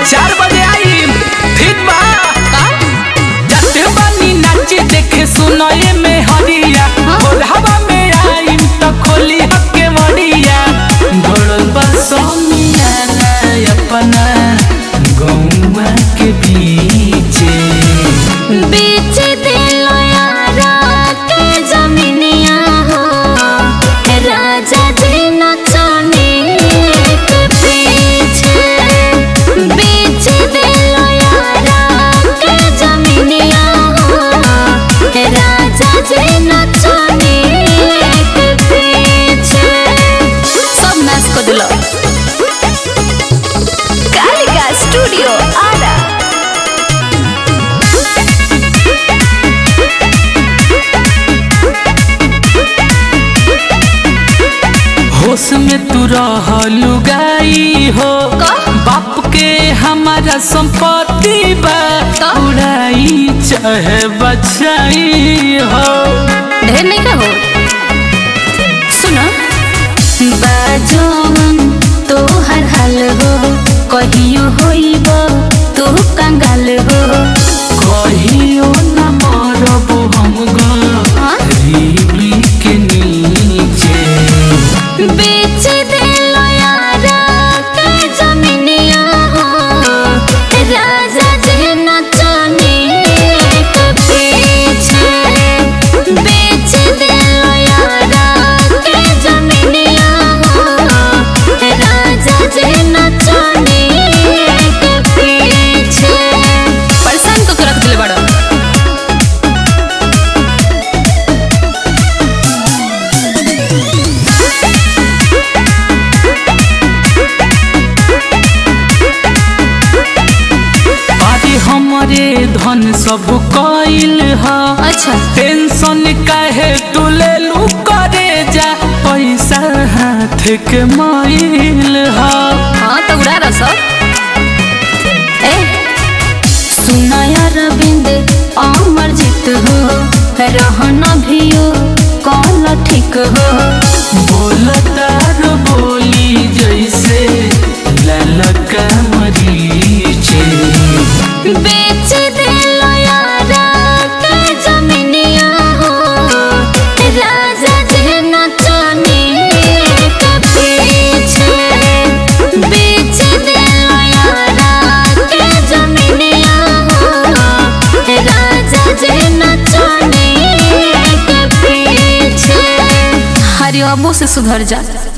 चार बजे आई ठीक बा जाते बानी नाचे देखे सुनए में हरिया और हवा में आई तो खोली हके मरिया भरल बा सोनिया अपना गौवा के बीचे बेच दिलो यारा के जमीनिया हो राजा जी नचने के पीछे बेच दिलो यारा के जमीनिया हो राजा जी नचने के पीछे सब नाच को दिलो कालिका स्टूडियो आरा होश में तू रहलू गाई हो का? बाप के हमारा संपत्ति बा तो? उड़ाई चाहे बचाई हो ढेर नहीं का हो सुनो बाजोन तो हर हाल हो कहियो होइब तू कंगाल हो कहियो न मरब हम हाँ? गरीबी के नीचे बेच दिलो यारा के जमीनिया हो राजा जी नचने के पीछे बेच दिलो यारा के जमीनिया हो राजा जी नचने के पीछे परेशान को रख दिल बड़ा अरे हमरे धन सब कइल ह अच्छा टेंशन काहे तू ले लू करे जा पैसा हाथ के माइल ह हाँ तो उड़ा रहा सब ए सुनाया रविंद अमर जीत हो रहना भी हो कौन ठीक हो बोलतार बोली जैसे ललका मरीचे बेच दिलो यारा के जमीनिया हो राजा जी नचने के पीछे बेच दिलो यारा के जमीनिया हो राजा जी नचने के पीछे हरिओबो से सुधर जा